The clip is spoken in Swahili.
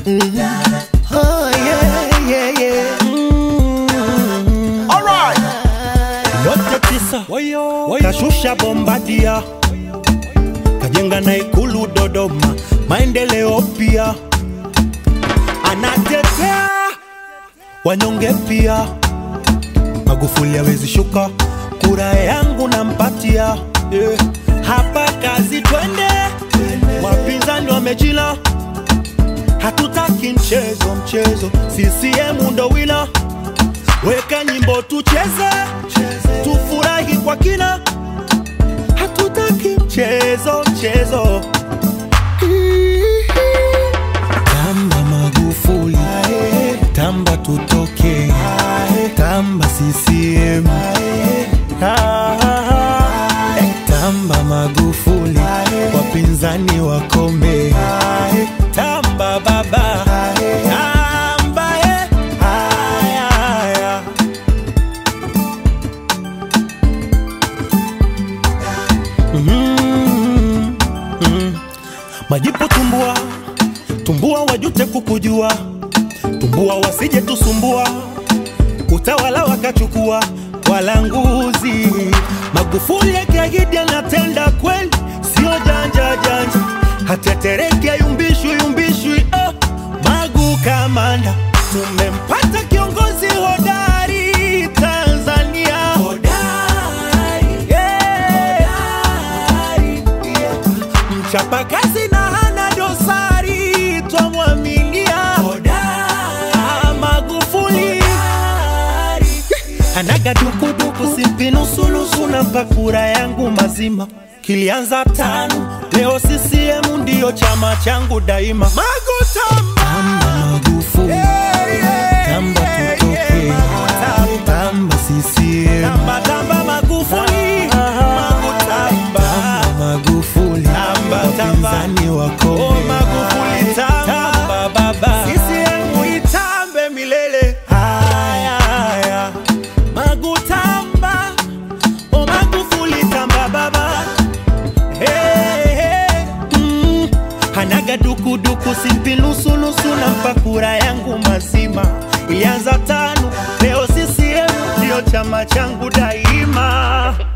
Oh, yeah, yeah, yeah. Alright. yote tisa kashusha bombadia kajenga na ikulu Dodoma, maendeleo pia anatetea wanyonge pia. Magufuli hawezi shuka, kura yangu nampatia. Yeah. Hapa kazi twende, wapinzani wamechila, hatutaki mchezo mchezo, CCM ndo wina weka nyimbo tucheze, tufurahi kwa kina, hatutaki mchezo mchezo. Tamba Magufuli, tamba tutoke, tamba CCM, Ah, eh, tamba Magufuli, wapinzani wakome, tamba baba, tamba eh, haya, haya. Mm, mm. Majipu tumbua, tumbua wajute kukujua, tumbua wasije tusumbua, utawala wakachukua walanguzi. Magufuli akiahidi anatenda kweli, sio janja janja, hatetereki ayumbishwi yumbishwi. Oh, Magu kamanda, tumempata kiongozi hodari Tanzania, hodari, yeah. Mchapa kazi na hana dosari, twamwaminia Ah, Magufuli anaga dukuduku simpi nusunusu na mpakura yangu mazima kilianza tano leo CCM ndiyo chama changu daima Magutamba Magufuli tamba tutoke tamba CCM tamba tamba Magufuli Magutamba Magufuli tamba tamba wapinzani wako oh, Magufuli tamba baba CCM itambe milele haya haya Magutamba oh Magufuli tamba baba hey, hey. Mm. Hanaga dukuduku simpi nusunusu na mpakura yangu mazima ilianza tano leo CCM ndio chama changu daima